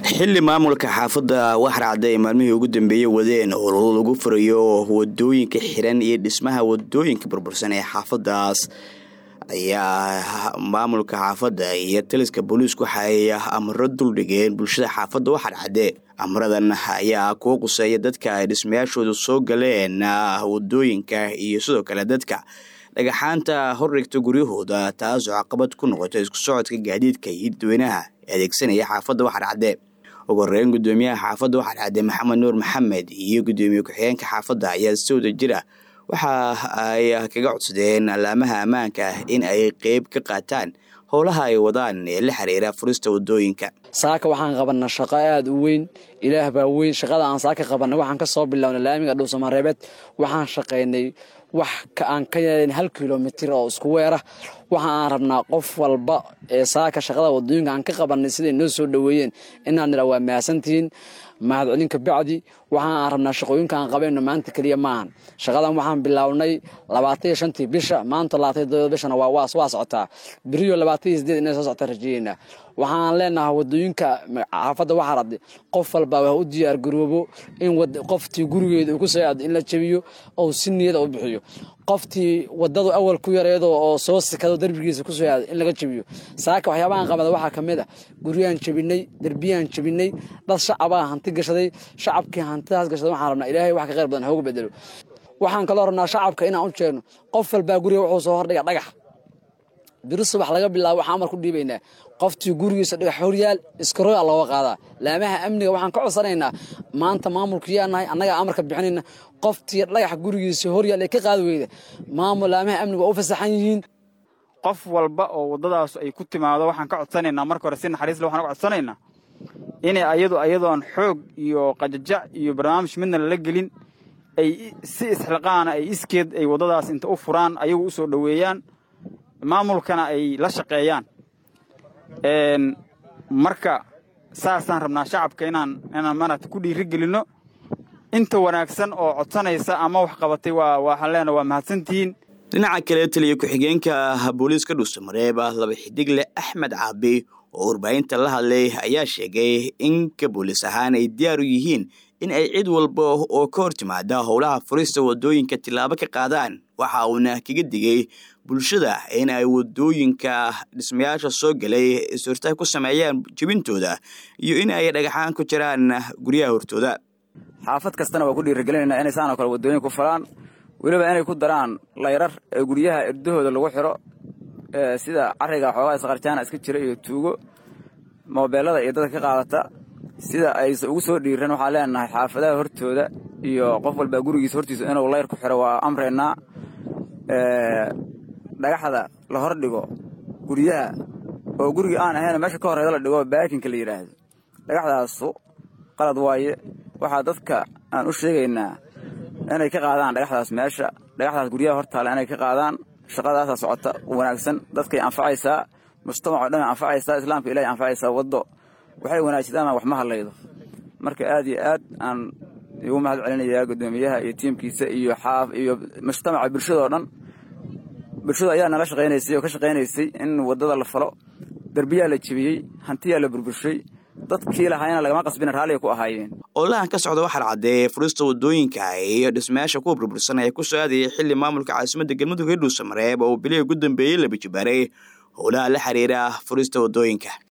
xili maamulka xaafadda waxracda ay maalmihii ugu dambeeyey wadeen ololo lagu furayo wadooyinka xiran iyo dhismaha wadooyinka burbursan ee xaafadaas ayaa maamulka xaafadda iyo taliska booliisku waxay amro duldhigeen bulshada xaafadda waxarcade amradan ayaa kuwa quseeya dadka ay dhismayaashooda soo galeen wadooyinka iyo sidoo kale dadka dhagaxaanta hordhigta guryahooda taasoo caqabad ku noqota isku socodka gaadiidka iyo dadweynaha adeegsanaya xaafadda waxarcade ugu horeyn gudoomiyaha xaafadda waxarcade maxamed nuur maxamed iyo gudoomiye ku-xigeenka xaafadda ayaa si wada jira waxa ay kaga codsadeen alaamaha ammaanka in ay qeyb ka qaataan howlaha ay wadaan ee la xiriira furista wadooyinka saaka waxaan qabanaa shaqo aada u weyn ilaah baa weyn shaqada aan saaka qabanay waxaan ka soo bilownay laamiga dhuusamareebeed waxaan shaqaynay wax aan ka yeelayn hal kilomitir oo isku weera waxa aan rabnaa qof walba ee saaka shaqada wadooyinka aan ka qabanay siday noo soo dhoweeyeen inaan nidha waa mahadsantihiin mahadcelinka bacdi waxa aan rabnaa shaqooyinka aan qabayno maanta keliya maahan shaqadan waxaan bilownay labaatan iyo shantii bisha maanta labaatan iyo bishana waa waa socotaa beriyo labaatan iyo sideed inay soo socota rajeeyeynaa waxaan leenahay wadooyinka xaafadda waxaa radday qof walba waa u diyaar garoobo in qoftii gurigeeda uu ku soo aado in la jabiyo ou si niyada u bixiyo qoftii wadadu awal ku yareedo oo soo sikado derbigiisa kusoo aado in laga jabiyo saaka waxyaabahan qabada waxaa ka mid a guryaan jabinay derbiyaan jabinay dad shacabaa hanti gashaday shacabkii hantidaas gashaday waxaan rabnaa ilaahay wax ka khayr badan hooga bedelo waxaan kaloo rabnaa shacabka inaan u jeegno qof walbaa guriga wuxuu soo hordhiga dhagax biri subax laga bilaabo waxaan amar ku dhiibaynaa qoftii gurigiisa dhagax horyaal iskaroga looga qaadaa laamaha amniga waxaan ka codsanaynaa maanta maamulku yaanahay annagaa amarka bixinayna qoftii dhagax gurigiisa horyaal ee ka qaadi weyda maamul laamaha amniga waa u fasaxan yihiin qof walba oo waddadaas ay ku timaado waxaan ka codsanaynaa marka hore si naxariisle waxaan ka codsanaynaa inay ayadu ayadoon xoog iyo qajajac iyo barnaamij midna lala gelin ay si isxilqaana ay iskeed ay waddadaas inta u furaan ayagu u soo dhoweeyaan maamulkana ay la shaqeeyaan marka saasaan rabnaa shacabka inaan inaan maaragta ku dhiiri gelinno inta wanaagsan oo codsanaysa ama wax qabatay waa waxaan leenaha waa mahadsantihiin dhinaca kale taliya ku-xigeenka booliiska dhuusamareeb laba xidigle axmed caabi oo warbaahinta la hadlay ayaa sheegay in ka booliis ahaan ay diyaar u yihiin in ay cid walba oo ka hor timaada howlaha furista wadooyinka tillaabo ka qaadaan waxa uuna kaga digay bulshada in ay wadooyinka dhismayaasha soo galay is-hortaag ku sameeyaan jebintooda iyo in ay dhagaxaan ku jiraan guryaha hortooda xaafad kastana waa ku dhiirigelinayna inay saanoo kale wadooyin ku falaan weliba inay ku daraan layrar ee guryaha erdahooda lagu xiro sida cariga xoogaa isqarjaana iska jira iyo tuugo moobeelada iyo dadka ka qaadata sida aysa ugu soo dhiiran waxaan leenahay xaafadaha hortooda iyo qof walbaa gurigiisa hortiisa inuu layr ku xiro waa amraynaa dhagaxda la hor dhigo guryaha oo guriga aan ahayn meesha ka horreeda la dhigo baakinka la yidhaahdo dhagaxdaasu qalad waaye waxaa dadka aan u sheegaynaa inay ka qaadaan dhagaxdaas meesha dhagaxdaas guryaha hortaala inay ka qaadaan shaqadaasa socota wanaagsan dadkay anfacaysaa mujtamaco dhan anfacaysaa islaamka ilahay anfacaysaa waddo waxay wanaajsadaan wax ma hadlaydo marka aad iyo aad aan igu mahad celinayaa guddoomiyaha iyo tiimkiisa iyo xaaf iyo mujtamaca bulshadao dhan bulshadu ayaa nala shaqaynaysay oo ka shaqaynaysay in waddada la falo derbiyaa la jebiyey hantiyaa la burburshay dadkii lahaayna lagama qasbina raalliga ku ahaayeen olahan ka socda waxaa caddeeye furista wadooyinka iyo dhismayaasha kuwa burbursan ee ku soo aadayay xili maamulka caasimadda galmudug ee dhuusamareeb oo bilihii ugu dambeeyey la bijibaaray howlaha la xiriira furista wadooyinka